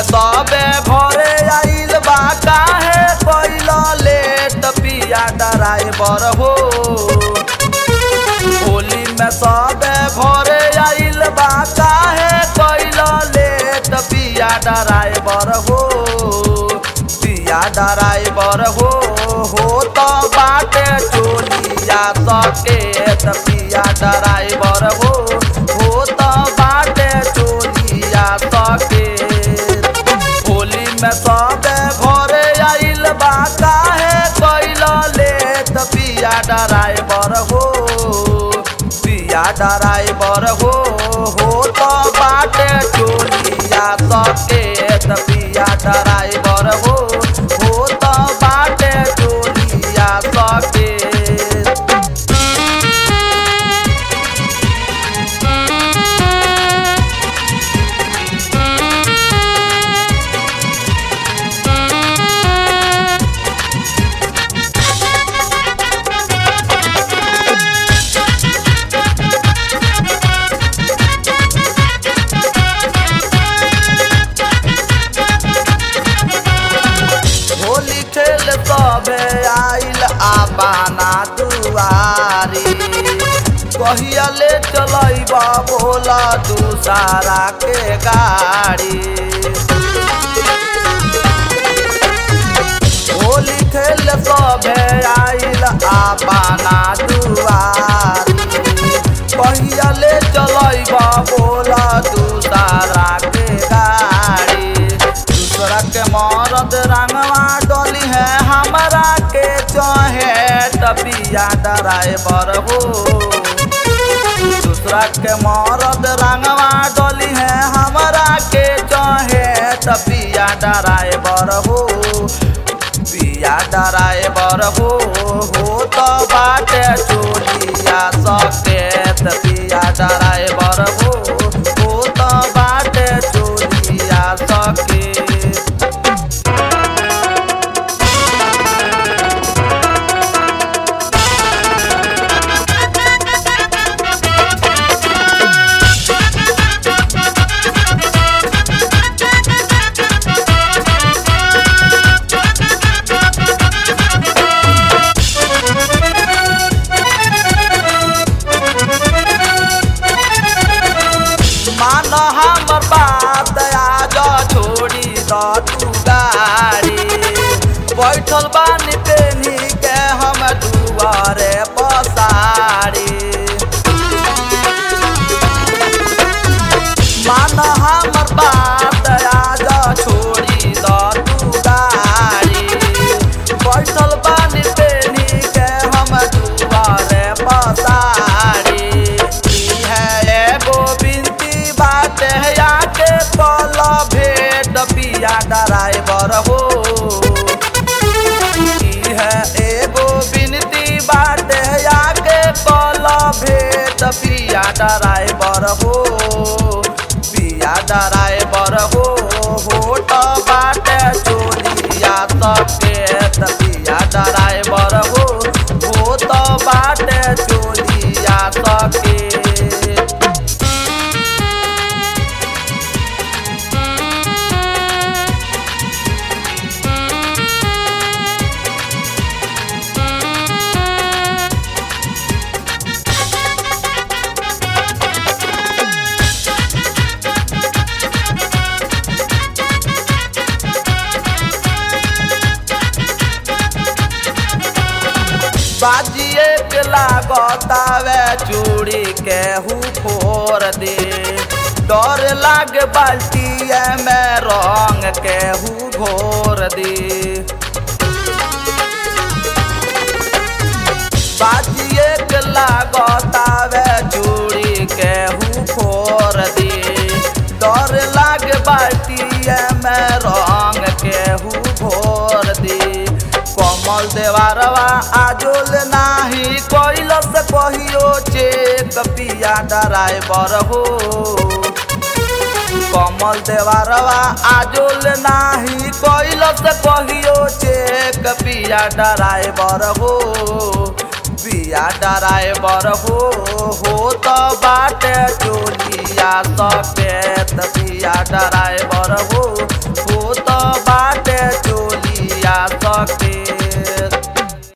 में सबे घरे आइल बा काहे कैल लेट पिया ड्राइवर हो होली में सबे घरे आइल बा काहे कैल लेट पिया ड्राइवर हो पिया ड्राइवर हो हो तो बाटे चोलिया सकेत पिया ड्राइवर हो हो तो बाटे चोलिया सकेत होली में सबे घरे आइल बा काहे कैल लेट पिया ड्राइवर हो पिया ड्राइवर हो हो तो बाटे चोलिया सकेत पिया ड्राइवर हो हो तो बाटे चोलिया सकेत होली खेल सबे आइल आबाना दुआरी कहिया ले चलैबा बोला दूसरा के गाड़ी होली खेल सबे आइल आबाना दुआरी कहिया ले चलैबा बोला दूसरा के गाड़ी दूसरा के मरद रंगवा डोली है हमरा के चहे टपिया ड्राइवर हो दूसरा के मरद रंगवा डोली है हमरा के चहे टपिया ड्राइवर हो पिया ड्राइवर हो हो तो बाटे चोलिया सकेत पिया ड्राइवर हो हो तो बाटे चोलिया सकेत मान हमर बात आज छोड़ी द तू गाड़ी बैठल बानी पेनी के हम दुआरे पसारी मान हमर बात आज छोड़ी द तू गाड़ी बैठल बानी पेनी के हम दुआरे पसारी ई है एगो बिनती बात है आके पल भेट पिया ड्राइवर हो ई है एगो बिनती बात है आके पल भेट पिया ड्राइवर हो पिया ड्राइवर हो हो तो बाटे चोलिया सकेत पिया ड्राइवर हो हो तो बाटे चोलिया सकेत बाजिए के लागतावे चूड़ी के हु फोर दे डर लाग बाल्टिए में रंग के हु घोर दे बाजिए के लागतावे चूड़ी के हु फोर दे डर लाग बाल्टिए में रंग के हु घोर दे कमल देवारवा आजोल नाही कैलस कहियो चेक पिया ड्राइवर हो कमल देवारवा आजोल नाही कैलस कहियो चेक पिया ड्राइवर हो पिया ड्राइवर हो हो तो बाटे चोलिया सके